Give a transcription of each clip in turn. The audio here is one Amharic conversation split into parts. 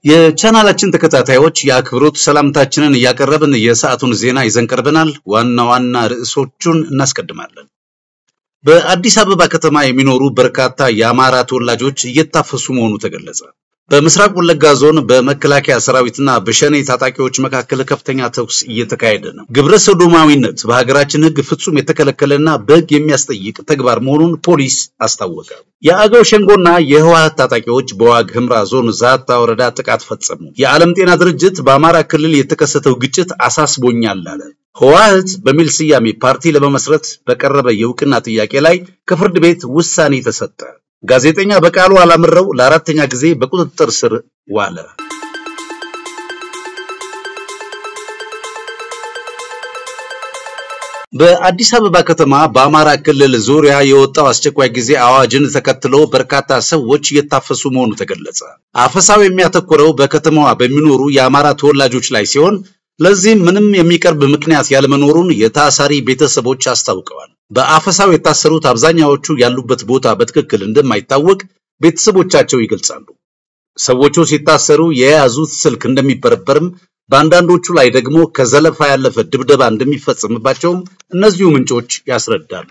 የቻናላችን ተከታታዮች የአክብሮት ሰላምታችንን እያቀረብን የሰዓቱን ዜና ይዘን ቀርበናል። ዋና ዋና ርዕሶቹን እናስቀድማለን። በአዲስ አበባ ከተማ የሚኖሩ በርካታ የአማራ ተወላጆች እየታፈሱ መሆኑ ተገለጸ። በምስራቅ ወለጋ ዞን በመከላከያ ሰራዊትና በሸኔ ታጣቂዎች መካከል ከፍተኛ ተኩስ እየተካሄደ ነው። ግብረ ሰዶማዊነት በሀገራችን ሕግ ፍጹም የተከለከለና በሕግ የሚያስጠይቅ ተግባር መሆኑን ፖሊስ አስታወቀ። የአገው ሸንጎና የህወሓት ታጣቂዎች በዋግ ህምራ ዞን ዛታ ወረዳ ጥቃት ፈጸሙ። የዓለም ጤና ድርጅት በአማራ ክልል የተከሰተው ግጭት አሳስቦኛል አለ። ህወሓት በሚል ስያሜ ፓርቲ ለመመስረት በቀረበ የእውቅና ጥያቄ ላይ ከፍርድ ቤት ውሳኔ ተሰጠ። ጋዜጠኛ በቃሉ አላምረው ለአራተኛ ጊዜ በቁጥጥር ስር ዋለ። በአዲስ አበባ ከተማ በአማራ ክልል ዙሪያ የወጣው አስቸኳይ ጊዜ አዋጅን ተከትሎ በርካታ ሰዎች እየታፈሱ መሆኑ ተገለጸ። አፈሳው የሚያተኩረው በከተማዋ በሚኖሩ የአማራ ተወላጆች ላይ ሲሆን ለዚህም ምንም የሚቀርብ ምክንያት ያለመኖሩን የታሳሪ ቤተሰቦች አስታውቀዋል። በአፈሳው የታሰሩት አብዛኛዎቹ ያሉበት ቦታ በትክክል እንደማይታወቅ ቤተሰቦቻቸው ይገልጻሉ። ሰዎቹ ሲታሰሩ የያዙት ስልክ እንደሚበረበርም፣ በአንዳንዶቹ ላይ ደግሞ ከዘለፋ ያለፈ ድብደባ እንደሚፈጸምባቸውም እነዚሁ ምንጮች ያስረዳሉ።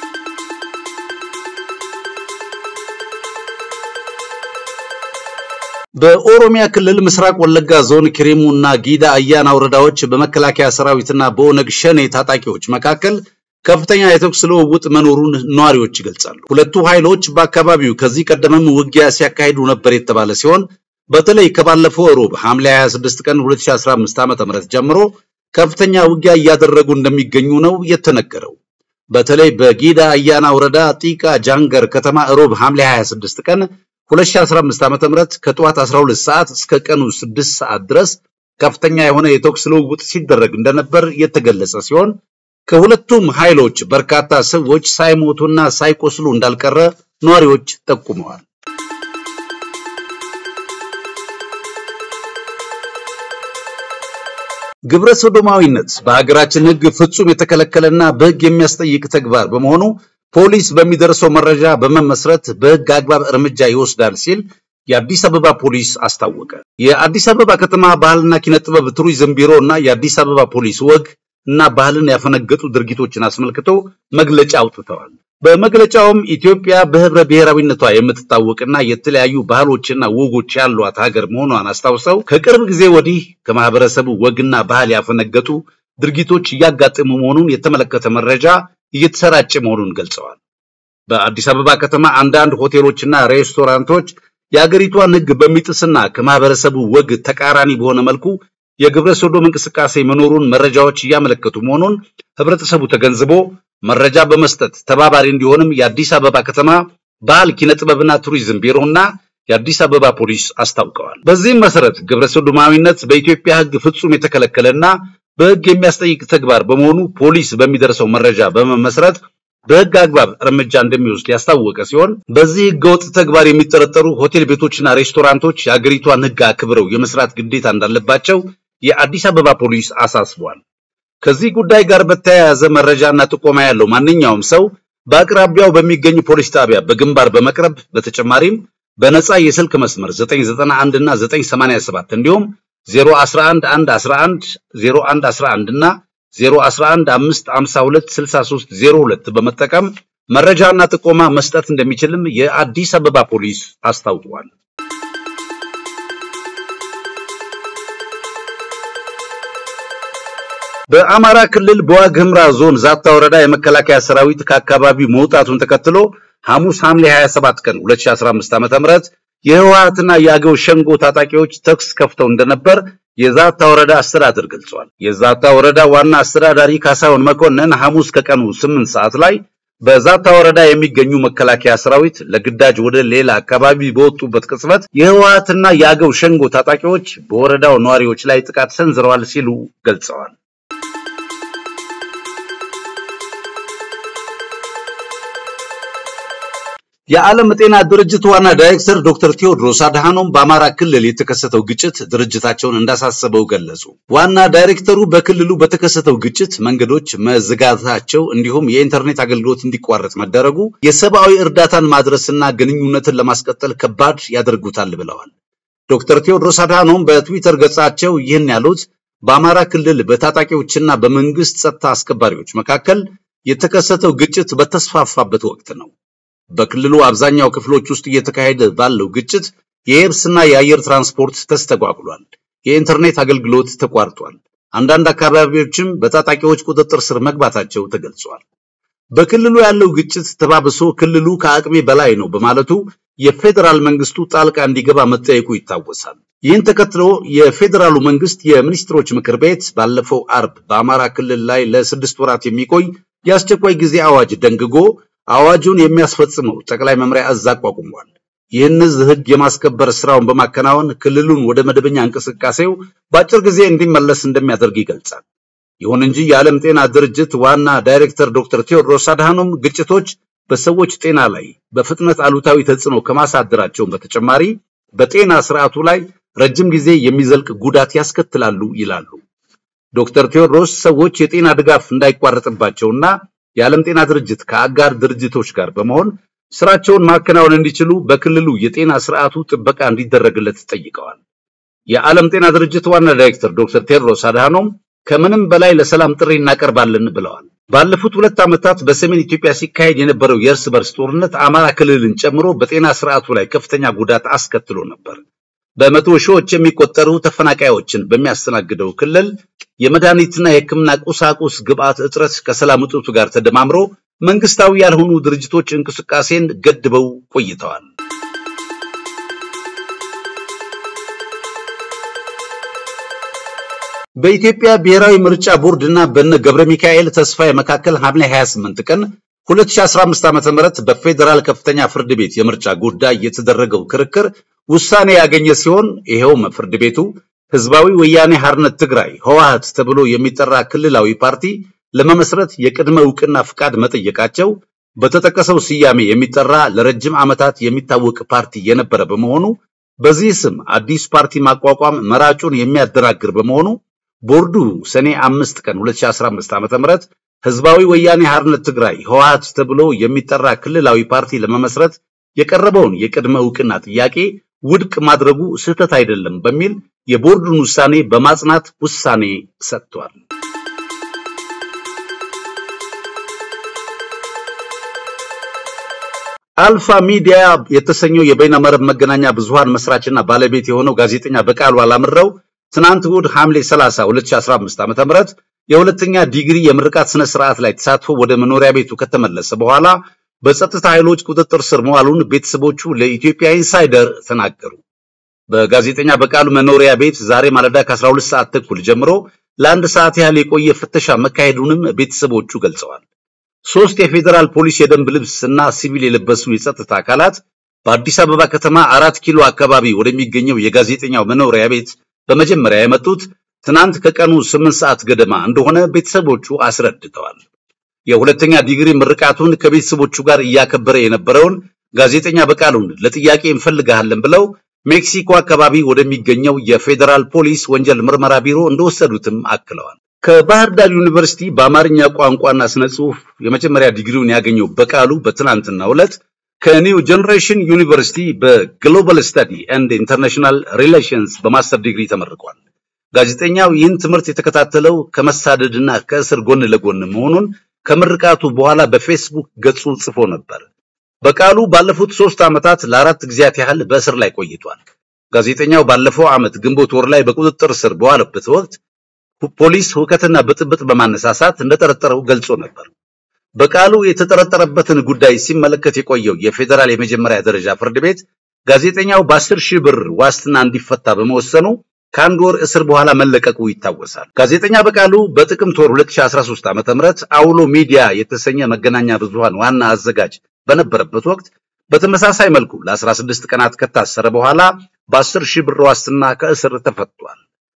በኦሮሚያ ክልል ምስራቅ ወለጋ ዞን ኪሪሙ እና ጊዳ አያና ወረዳዎች በመከላከያ ሰራዊትና በኦነግ ሸኔ ታጣቂዎች መካከል ከፍተኛ የተኩስ ልውውጥ መኖሩን ነዋሪዎች ይገልጻሉ። ሁለቱ ኃይሎች በአካባቢው ከዚህ ቀደምም ውጊያ ሲያካሂዱ ነበር የተባለ ሲሆን በተለይ ከባለፈው ሮብ ሐምሌ 26 ቀን 2015 ዓ.ም ጀምሮ ከፍተኛ ውጊያ እያደረጉ እንደሚገኙ ነው የተነገረው። በተለይ በጊዳ አያና ወረዳ ጢቃ ጃንገር ከተማ ሮብ ሐምሌ 26 ቀን 2015 ዓ.ም ከጠዋት 12 ሰዓት እስከ ቀኑ 6 ሰዓት ድረስ ከፍተኛ የሆነ የተኩስ ልውውጥ ሲደረግ እንደነበር የተገለጸ ሲሆን ከሁለቱም ኃይሎች በርካታ ሰዎች ሳይሞቱና ሳይቆስሉ እንዳልቀረ ነዋሪዎች ጠቁመዋል። ግብረ ሰዶማዊነት በሀገራችን ሕግ ፍጹም የተከለከለና በሕግ የሚያስጠይቅ ተግባር በመሆኑ ፖሊስ በሚደርሰው መረጃ በመመስረት በሕግ አግባብ እርምጃ ይወስዳል ሲል የአዲስ አበባ ፖሊስ አስታወቀ። የአዲስ አበባ ከተማ ባህልና ኪነ ጥበብ ቱሪዝም ቢሮ እና የአዲስ አበባ ፖሊስ ወግ እና ባህልን ያፈነገጡ ድርጊቶችን አስመልክቶ መግለጫ አውጥተዋል። በመግለጫውም ኢትዮጵያ በህብረ ብሔራዊነቷ የምትታወቅና የተለያዩ ባህሎችና ወጎች ያሏት ሀገር መሆኗን አስታውሰው ከቅርብ ጊዜ ወዲህ ከማህበረሰቡ ወግና ባህል ያፈነገጡ ድርጊቶች እያጋጠሙ መሆኑን የተመለከተ መረጃ እየተሰራጨ መሆኑን ገልጸዋል። በአዲስ አበባ ከተማ አንዳንድ ሆቴሎችና ሬስቶራንቶች የአገሪቷን ሕግ በሚጥስና ከማህበረሰቡ ወግ ተቃራኒ በሆነ መልኩ የግብረ ሰዶም እንቅስቃሴ መኖሩን መረጃዎች እያመለከቱ መሆኑን ህብረተሰቡ ተገንዝቦ መረጃ በመስጠት ተባባሪ እንዲሆንም የአዲስ አበባ ከተማ ባህል ኪነ ጥበብና ቱሪዝም ቢሮና የአዲስ አበባ ፖሊስ አስታውቀዋል። በዚህም መሰረት ግብረ ሰዶማዊነት በኢትዮጵያ ሕግ ፍጹም የተከለከለና በሕግ የሚያስጠይቅ ተግባር በመሆኑ ፖሊስ በሚደርሰው መረጃ በመመስረት በሕግ አግባብ እርምጃ እንደሚወስድ ያስታወቀ ሲሆን በዚህ ሕገወጥ ተግባር የሚጠረጠሩ ሆቴል ቤቶችና ሬስቶራንቶች የአገሪቷን ሕግ አክብረው የመስራት ግዴታ እንዳለባቸው የአዲስ አበባ ፖሊስ አሳስቧል። ከዚህ ጉዳይ ጋር በተያያዘ መረጃና ጥቆማ ያለው ማንኛውም ሰው በአቅራቢያው በሚገኝ ፖሊስ ጣቢያ በግንባር በመቅረብ በተጨማሪም በነፃ የስልክ መስመር 991 እና 987 እንዲሁም 011 111 0111 እና 011 552 63 02 በመጠቀም መረጃና ጥቆማ መስጠት እንደሚችልም የአዲስ አበባ ፖሊስ አስታውቋል። በአማራ ክልል በዋግ ህምራ ዞን ዛታ ወረዳ የመከላከያ ሰራዊት ከአካባቢው መውጣቱን ተከትሎ ሐሙስ ሐምሌ 27 ቀን 2015 ዓ.ም የህወሓትና የአገው ሸንጎ ታጣቂዎች ተኩስ ከፍተው እንደነበር የዛታ ወረዳ አስተዳደር ገልጿል። የዛታ ወረዳ ዋና አስተዳዳሪ ካሳሁን መኮንን ሐሙስ ከቀኑ 8 ሰዓት ላይ በዛታ ወረዳ የሚገኙ መከላከያ ሰራዊት ለግዳጅ ወደ ሌላ አካባቢ በወጡበት ቅጽበት የህወሓትና የአገው ሸንጎ ታጣቂዎች በወረዳው ነዋሪዎች ላይ ጥቃት ሰንዝረዋል ሲሉ ገልጸዋል። የዓለም ጤና ድርጅት ዋና ዳይሬክተር ዶክተር ቴዎድሮስ አድሃኖም በአማራ ክልል የተከሰተው ግጭት ድርጅታቸውን እንዳሳሰበው ገለጹ። ዋና ዳይሬክተሩ በክልሉ በተከሰተው ግጭት መንገዶች መዘጋታቸው እንዲሁም የኢንተርኔት አገልግሎት እንዲቋረጥ መደረጉ የሰብአዊ እርዳታን ማድረስና ግንኙነትን ለማስቀጠል ከባድ ያደርጉታል ብለዋል። ዶክተር ቴዎድሮስ አድሃኖም በትዊተር ገጻቸው ይህን ያሉት በአማራ ክልል በታጣቂዎችና በመንግስት ጸጥታ አስከባሪዎች መካከል የተከሰተው ግጭት በተስፋፋበት ወቅት ነው። በክልሉ አብዛኛው ክፍሎች ውስጥ እየተካሄደ ባለው ግጭት የየብስና የአየር ትራንስፖርት ተስተጓጉሏል። የኢንተርኔት አገልግሎት ተቋርጧል። አንዳንድ አካባቢዎችም በታጣቂዎች ቁጥጥር ስር መግባታቸው ተገልጿል። በክልሉ ያለው ግጭት ተባብሶ ክልሉ ከአቅሜ በላይ ነው በማለቱ የፌዴራል መንግስቱ ጣልቃ እንዲገባ መጠየቁ ይታወሳል። ይህን ተከትሎ የፌዴራሉ መንግስት የሚኒስትሮች ምክር ቤት ባለፈው አርብ በአማራ ክልል ላይ ለስድስት ወራት የሚቆይ የአስቸኳይ ጊዜ አዋጅ ደንግጎ አዋጁን የሚያስፈጽመው ጠቅላይ መምሪያ እዝ አቋቁሟል። ይህን እዝ ህግ የማስከበር ስራውን በማከናወን ክልሉን ወደ መደበኛ እንቅስቃሴው በአጭር ጊዜ እንዲመለስ እንደሚያደርግ ይገልጻል። ይሁን እንጂ የዓለም ጤና ድርጅት ዋና ዳይሬክተር ዶክተር ቴዎድሮስ አድሃኖም ግጭቶች በሰዎች ጤና ላይ በፍጥነት አሉታዊ ተጽዕኖ ከማሳደራቸውን በተጨማሪ በጤና ስርዓቱ ላይ ረጅም ጊዜ የሚዘልቅ ጉዳት ያስከትላሉ ይላሉ። ዶክተር ቴዎድሮስ ሰዎች የጤና ድጋፍ እንዳይቋረጥባቸውና የዓለም ጤና ድርጅት ከአጋር ድርጅቶች ጋር በመሆን ስራቸውን ማከናወን እንዲችሉ በክልሉ የጤና ስርዓቱ ጥበቃ እንዲደረግለት ጠይቀዋል። የዓለም ጤና ድርጅት ዋና ዳይሬክተር ዶክተር ቴዎድሮስ አድሃኖም ከምንም በላይ ለሰላም ጥሪ እናቀርባለን ብለዋል። ባለፉት ሁለት ዓመታት በሰሜን ኢትዮጵያ ሲካሄድ የነበረው የእርስ በርስ ጦርነት አማራ ክልልን ጨምሮ በጤና ስርዓቱ ላይ ከፍተኛ ጉዳት አስከትሎ ነበር። በመቶ ሺዎች የሚቆጠሩ ተፈናቃዮችን በሚያስተናግደው ክልል የመድኃኒትና የሕክምና ቁሳቁስ ግብዓት እጥረት ከሰላም እጦቱ ጋር ተደማምሮ መንግስታዊ ያልሆኑ ድርጅቶች እንቅስቃሴን ገድበው ቆይተዋል። በኢትዮጵያ ብሔራዊ ምርጫ ቦርድ እና በነ ገብረ ሚካኤል ተስፋዬ መካከል ሐምሌ 28 ቀን 2015 ዓ.ም በፌዴራል ከፍተኛ ፍርድ ቤት የምርጫ ጉዳይ የተደረገው ክርክር ውሳኔ ያገኘ ሲሆን ይሄውም ፍርድ ቤቱ ህዝባዊ ወያኔ ሐርነት ትግራይ ህወሓት ተብሎ የሚጠራ ክልላዊ ፓርቲ ለመመስረት የቅድመ ዕውቅና ፍቃድ መጠየቃቸው በተጠቀሰው ስያሜ የሚጠራ ለረጅም ዓመታት የሚታወቅ ፓርቲ የነበረ በመሆኑ በዚህ ስም አዲስ ፓርቲ ማቋቋም መራጩን የሚያደናግር በመሆኑ ቦርዱ ሰኔ አምስት ቀን 2015 ዓ.ም ህዝባዊ ወያኔ ሐርነት ትግራይ ህወሓት ተብሎ የሚጠራ ክልላዊ ፓርቲ ለመመስረት የቀረበውን የቅድመ ዕውቅና ጥያቄ ውድቅ ማድረጉ ስህተት አይደለም በሚል የቦርዱን ውሳኔ በማጽናት ውሳኔ ሰጥቷል። አልፋ ሚዲያ የተሰኘው የበይነመረብ መገናኛ ብዙሃን መስራችና ባለቤት የሆነው ጋዜጠኛ በቃሉ አላምረው ትናንት እሑድ ሐምሌ 30 2015 ዓ.ም የሁለተኛ ዲግሪ የምርቃት ስነ ስርዓት ላይ ተሳትፎ ወደ መኖሪያ ቤቱ ከተመለሰ በኋላ በጸጥታ ኃይሎች ቁጥጥር ስር መዋሉን ቤተሰቦቹ ለኢትዮጵያ ኢንሳይደር ተናገሩ። በጋዜጠኛ በቃሉ መኖሪያ ቤት ዛሬ ማለዳ ከ12 ሰዓት ተኩል ጀምሮ ለአንድ ሰዓት ያህል የቆየ ፍተሻ መካሄዱንም ቤተሰቦቹ ገልጸዋል። ሶስት የፌዴራል ፖሊስ የደንብ ልብስ እና ሲቪል የለበሱ የጸጥታ አካላት በአዲስ አበባ ከተማ አራት ኪሎ አካባቢ ወደሚገኘው የጋዜጠኛው መኖሪያ ቤት በመጀመሪያ የመጡት ትናንት ከቀኑ ስምንት ሰዓት ገደማ እንደሆነ ቤተሰቦቹ አስረድተዋል። የሁለተኛ ዲግሪ ምርቃቱን ከቤተሰቦቹ ጋር እያከበረ የነበረውን ጋዜጠኛ በቃሉን ለጥያቄ እንፈልግሃለን ብለው ሜክሲኮ አካባቢ ወደሚገኘው የፌዴራል ፖሊስ ወንጀል ምርመራ ቢሮ እንደወሰዱትም አክለዋል። ከባህር ዳር ዩኒቨርሲቲ በአማርኛ ቋንቋና ስነ ጽሑፍ የመጀመሪያ ዲግሪውን ያገኘው በቃሉ በትናንትናው ዕለት ከኒው ጀነሬሽን ዩኒቨርሲቲ በግሎባል ስተዲ ኤንድ ኢንተርናሽናል ሪሌሽንስ በማስተር ዲግሪ ተመርቋል። ጋዜጠኛው ይህን ትምህርት የተከታተለው ከመሳደድና ከእስር ጎን ለጎን መሆኑን ከምርቃቱ በኋላ በፌስቡክ ገጹ ጽፎ ነበር። በቃሉ ባለፉት ሶስት ዓመታት ለአራት ጊዜያት ያህል በእስር ላይ ቆይቷል። ጋዜጠኛው ባለፈው ዓመት ግንቦት ወር ላይ በቁጥጥር ስር በዋለበት ወቅት ፖሊስ ሁከትና ብጥብጥ በማነሳሳት እንደጠረጠረው ገልጾ ነበር። በቃሉ የተጠረጠረበትን ጉዳይ ሲመለከት የቆየው የፌዴራል የመጀመሪያ ደረጃ ፍርድ ቤት ጋዜጠኛው በአስር ሺህ ብር ዋስትና እንዲፈታ በመወሰኑ ከአንድ ወር እስር በኋላ መለቀቁ ይታወሳል። ጋዜጠኛ በቃሉ በጥቅምት ወር 2013 ዓ.ም አውሎ ሚዲያ የተሰኘ መገናኛ ብዙሃን ዋና አዘጋጅ በነበረበት ወቅት በተመሳሳይ መልኩ ለ16 ቀናት ከታሰረ በኋላ በ10 ሺህ ብር ዋስትና ከእስር ተፈቷል።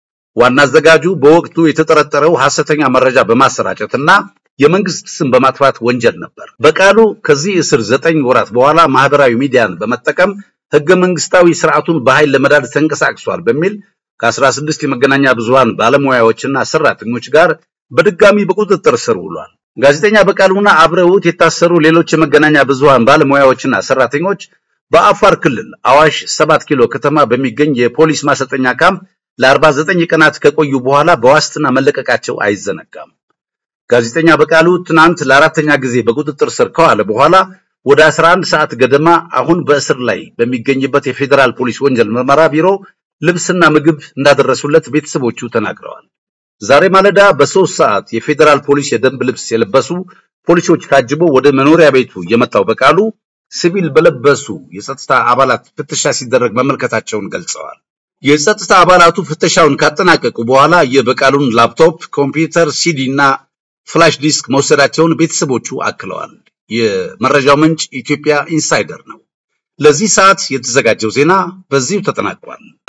ዋና አዘጋጁ በወቅቱ የተጠረጠረው ሐሰተኛ መረጃ በማሰራጨትና የመንግስት ስም በማጥፋት ወንጀል ነበር። በቃሉ ከዚህ እስር ዘጠኝ ወራት በኋላ ማህበራዊ ሚዲያን በመጠቀም ህገ መንግስታዊ ስርዓቱን በኃይል ለመዳድ ተንቀሳቅሷል በሚል ከ16 የመገናኛ ብዙሃን ባለሙያዎችና ሰራተኞች ጋር በድጋሚ በቁጥጥር ስር ውሏል። ጋዜጠኛ በቃሉና አብረውት የታሰሩ ሌሎች የመገናኛ ብዙሃን ባለሙያዎችና ሰራተኞች በአፋር ክልል አዋሽ ሰባት ኪሎ ከተማ በሚገኝ የፖሊስ ማሰልጠኛ ካምፕ ለ49 ቀናት ከቆዩ በኋላ በዋስትና መለቀቃቸው አይዘነጋም። ጋዜጠኛ በቃሉ ትናንት ለአራተኛ ጊዜ በቁጥጥር ስር ከዋለ በኋላ ወደ 11 ሰዓት ገደማ አሁን በእስር ላይ በሚገኝበት የፌዴራል ፖሊስ ወንጀል ምርመራ ቢሮ ልብስና ምግብ እንዳደረሱለት ቤተሰቦቹ ተናግረዋል። ዛሬ ማለዳ በሶስት ሰዓት የፌዴራል ፖሊስ የደንብ ልብስ የለበሱ ፖሊሶች ታጅቦ ወደ መኖሪያ ቤቱ የመጣው በቃሉ ሲቪል በለበሱ የጸጥታ አባላት ፍተሻ ሲደረግ መመልከታቸውን ገልጸዋል። የጸጥታ አባላቱ ፍተሻውን ካጠናቀቁ በኋላ የበቃሉን ላፕቶፕ፣ ኮምፒውተር፣ ሲዲ እና ፍላሽ ዲስክ መውሰዳቸውን ቤተሰቦቹ አክለዋል። የመረጃው ምንጭ ኢትዮጵያ ኢንሳይደር ነው። ለዚህ ሰዓት የተዘጋጀው ዜና በዚሁ ተጠናቋል።